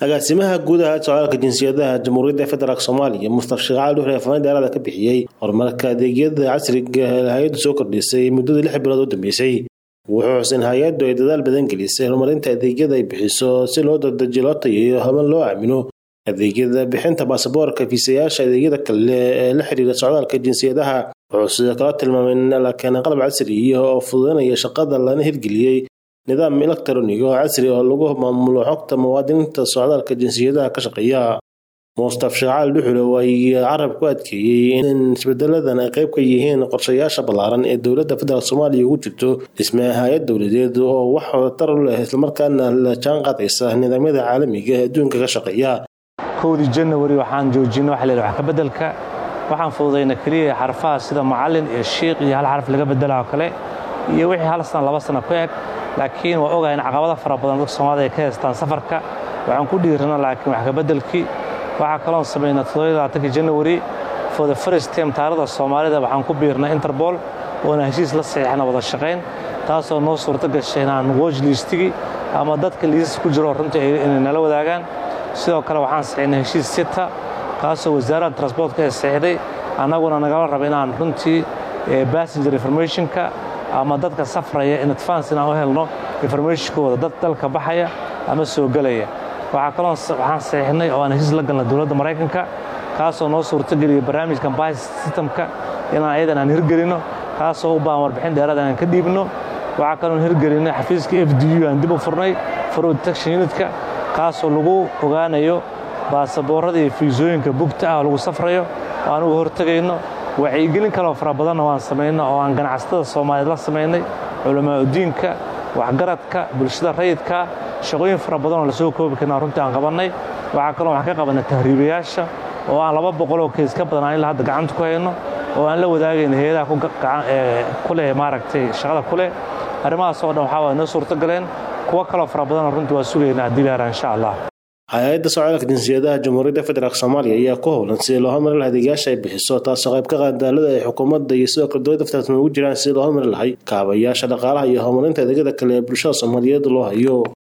agaasimaha guudaha socdaalka jinsiyadaha jamhuuriyadda federaalk soomaaliya mustaf sheekh cali dhuxle afaan dheeraada ka bixiyey horumarka adeegyada casriga ee hay-addu soo kordhisay muddadii lix bilood u dambeysay wuxuu xusen hay-addu ay dadaal badan gelisay horumarinta adeegyada ay bixiso si loo dardajiyo loo tayeeyo haban loo aamino adeegyada bixinta baasaboorka fiisayaasha adeegyada kale ee la xiriira socdaalka jinsiyadaha wuxuu sidoo kale tilmaamay in la keenay qalab casriya oo fududeynaya shaqada lana hirgeliyey nidaam elektroniga oo casri oo lagu maamulo xogta muwaadiniinta socdaalka jinsiyadaha ka shaqeeya mustaf sheekh cali dhuxule ay carab ku adkeeyey in isbedeladan ay qayb ka yihiin qorshayaasha ballaaran ee dowladda federaalk soomaaliya ugu jirto dhismaha hay-ad dowladeed oo wax wadatar u leh islamarkaana la jaan qaadaysa nidaamyada caalamiga ee adduunka ka shaqeeya kowdii janawari waxaan joojinay waxa la wax ka beddelka waxaan fududayna keliya xarfaha sida macallin iyo shiikh iyo hal xarf laga beddela oo kale iyo wixii hal sana laba sana ku eg laakiin waa ogahay in caqabado fara badan dadka soomaalida ay ka haystaan safarka waxaan ku dhiirana laakiin wax ka beddelkii waxaa kaloon samaynaa todobaaatanki janawari for the first time taarikhda soomaalida waxaan ku biirnay interbol oona heshiis la saxiixna wada shaqayn taasoo noo suurto gashay inaan watch liistigii ama dadka liisas ku jiro runtii inay nala wadaagaan sidoo kale waxaan saxiixnay heshiis sita kaasoo wasaaradda transportka ee saxiixday annaguna nagala raba inaan runtii passenger informationka ama dadka safraya in advance inaan u helno informationkooda dad dalka baxaya ama soo gelaya waxaa kaloo waxaan saxiixnay oo aan heshiis la galnay dowladda maraykanka kaasoo noo suurtogeliya barnaamijka bas systemka inaan ayadan aan hirgelinno kaasoo u baahan warbixin dheeraad aan ka dhiibno waxaa kaloon hirgelinay xafiiska f d u aan dib u furnay fraud detection unitka kaasoo lagu ogaanayo baasaboorrada iyo fiisooyinka bugta ah oo lagu safrayo oo aan uga hortegayno wacyigelin kaloo fara badanna waan samayna oo aan ganacsatada soomaaliyeed la samaynay culamaauddiinka waxgaradka bulshada rayidka shaqooyin fara badanoo lasoo koobi karna runtii aan qabannay waxaa kaloo waxaan ka qabannay tahriibayaasha oo aan laba boqoloo keys ka badan aan ilaa hadda gacanta ku hayno oo aan la wadaagayna hay-adaha ku leh maaragtay shaqada ku leh arrimahaas oo dhan waxaa waa noo suurto galeen kuwo kaloo fara badanoo runtii waa sugaynaa haddii laharaa insha allah hay-adda socdaalka jinsiyadaha jamhuuriyadda federaalk soomaaliya ayaa ku howlan sidii loo hormarin laha adeegyaasha ay bixiso taasoo qayb ka qaadaalada ay xukuumadda iyo sidoo kale dowladda federaalk ugu jiraan sidii loo hormarin lahay kaabayaasha dhaqaalaha iyo horumarinta adeegyada kale ee bulshada soomaaliyeed loo hayo